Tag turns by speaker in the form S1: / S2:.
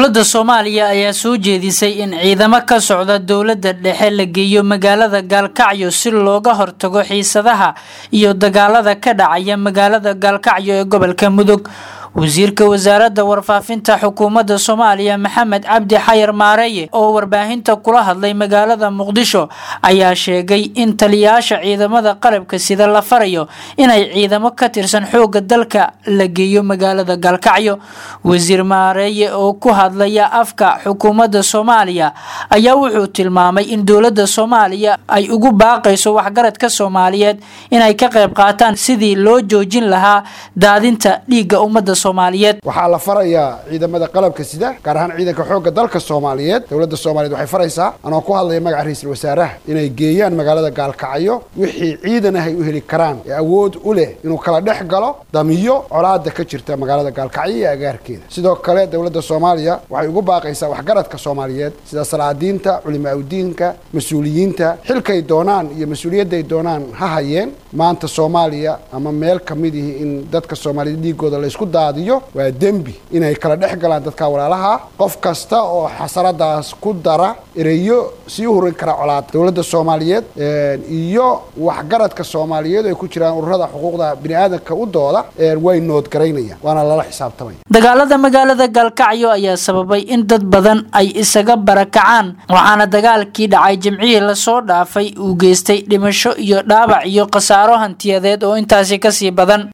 S1: dowladda soomaaliya ayaa soo jeedisay in ciidamo ka socda dowladda dhexe la geeyo magaalada gaalkacyo si looga hortago xiisadaha iyo dagaalada ka dhacaya magaalada gaalkacyo ee gobolka mudug wasiirka wasaaradda warfaafinta xukuumadda soomaaliya maxamed cabdi xayar maareeye oo warbaahinta kula hadlay magaalada muqdisho ayaa sheegay in taliyayaasha ciidamada qalabka sida la farayo inay ciidamo ka tirsan xoogga dalka la geeyo magaalada gaalkacyo wasiir maareeye oo ku hadlaya afka xukuumadda soomaaliya ayaa wuxuu tilmaamay in dowladda soomaaliya ay ugu baaqayso waxgaradka soomaaliyeed inay ka qayb qaataan sidii loo joojin lahaa daadinta dhiigga ummadda
S2: waxaa la farayaa ciidamada qalabka sida gaar ahaan ciidanka xoogga dalka soomaaliyeed dowladda soomaliyeed waxay faraysaa anoo ku hadlaya magaca ra-iisul wasaaraha inay geeyaan magaalada gaalkacyo wixii ciidan ah ay u heli karaan ee awood u leh inuu kala dhex galo damiyo colaada ka jirta magaalada gaalkacyo iyo agaarkeeda sidoo kale dowladda soomaaliya waxay ugu baaqaysaa waxgaradka soomaaliyeed sida salaadiinta culimaaudiinka mas-uuliyiinta xilkay doonaan iyo mas-uuliyadday doonaan ha hayeen maanta soomaaliya ama meel kamid ihi in dadka soomaaliyed dhiigooda laysku daadiyo waa dembi inay kala dhex galaan dadka walaalaha qof kasta oo xasaradaas ku dara ereyo sii hurin kara colaada dowladda soomaaliyeed iyo waxgaradka soomaaliyeed ay ku jiraan ururada xuquuqda bini aadamka u dooda way noodgaraynayaan waana lala xisaabtamaya
S1: dagaalada magaalada gaalkacyo ayaa sababay in dad badan ay isaga barakacaan waxaana dagaalkii dhacay jimcihii lasoo dhaafay uu geystay dhimasho iyo dhaabac iyo khasaaro hantiyadeed oo intaasi kasii badan